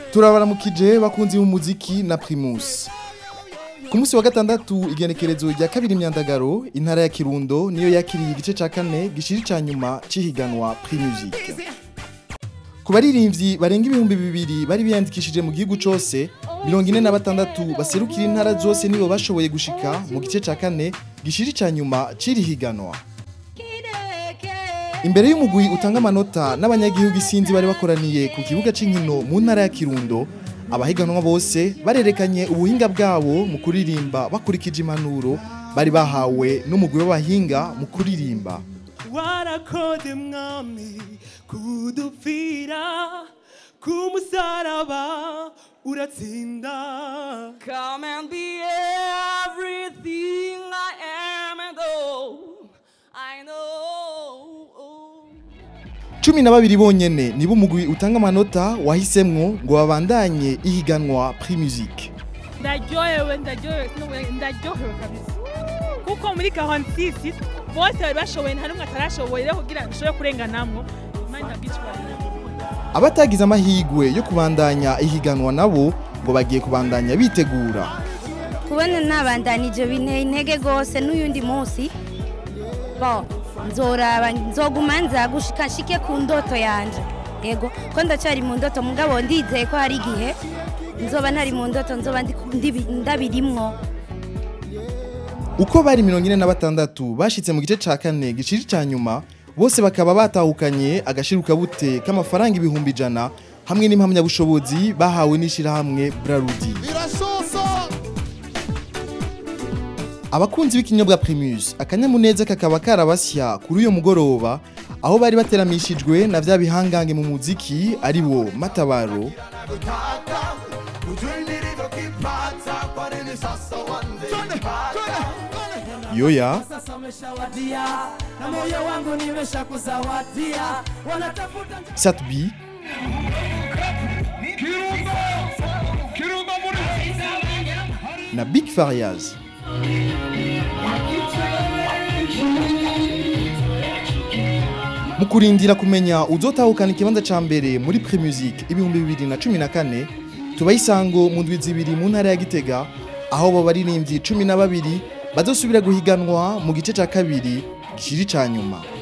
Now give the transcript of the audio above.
turabaramukije bakunzi b'umuziki na primus ku munsi wa gatandatu igenekerezo rya kabiri imyandagaro intara ya kirundo niyo yakiriye igice ca kane gishiri ca nyuma c'ihiganwa primusic ku baririmbyi barenga ibihumbi bibiri bari biyandikishije mu gihugu cose mirongo ine na batandatu baserukira intara zose nibo bashoboye gushika mu gice ca kane gishiri ca nyuma c'iri higanwa imbere y'umugwi utanga amanota n'abanyagihugu isinzi bari bakoraniye ku kibuga c'inkino mu ntara ya kirundo abahiganwa bose barerekanye ubuhinga bwabo mu kuririmba bakurikije impanuro bari bahawe n'umugwi w'abahinga mu kuririmba warakoze mwami kudupfira ku musaraba uratsinda Come and be everything I am and all I know. cumi na babiri bonyene nibo umugwi utanga amanota wahisemwo ngo babandanye ihiganwa primusic ndaryohewe ndaryohewe sinubwo- ndaryohewe kabisa kuko muri kahantisisi bose bari bashoboye nta n'umwe atarashoboye rero kugira ngo ushobore kurenganamwo imana ndabwicubahiro abatagize amahigwe yo kubandanya ihiganwa nabo ngo bagiye kubandanya bitegura kubona nabandanije binteye intege rwose n'uyundi munsi bo nzoraba nzoguma nza gushika nshike ku ndoto yanje yego ko ndacyari mu ndoto mugabo ndizeye ko hari igihe nzoba ntari mu ndoto nzoba ndi- ndibi- ndabirimwo uko bari mirongo ine na batandatu bashitse mu gice ca kane giciri ca nyuma bose bakaba batahukanye agashirukabute k'amafaranga ibihumbi ijana hamwe n'impamyabushobozi bahawe n'ishirahamwe brarudi abakunzi b'ikinyobwa primus akanyamuneza kakaba karabasya kuri uyo mugoroba aho bari bateramishijwe na vya bihangange mu muziki ari bo matabaro yoya sasa umeshawadia na moyo wangu nimeshakuzawadia wanatafuta satbi na big farias mu kurindira kumenya uzotahukana ikibanza ca mbere muri primusic ibihumbi bibiri na cumi na kane tubaha isango mu ndwi zibiri mu ntara ya gitega aho bo baririmbyi cumi na babiri bazosubira guhiganwa mu gice ca kabiri gishiri ca nyuma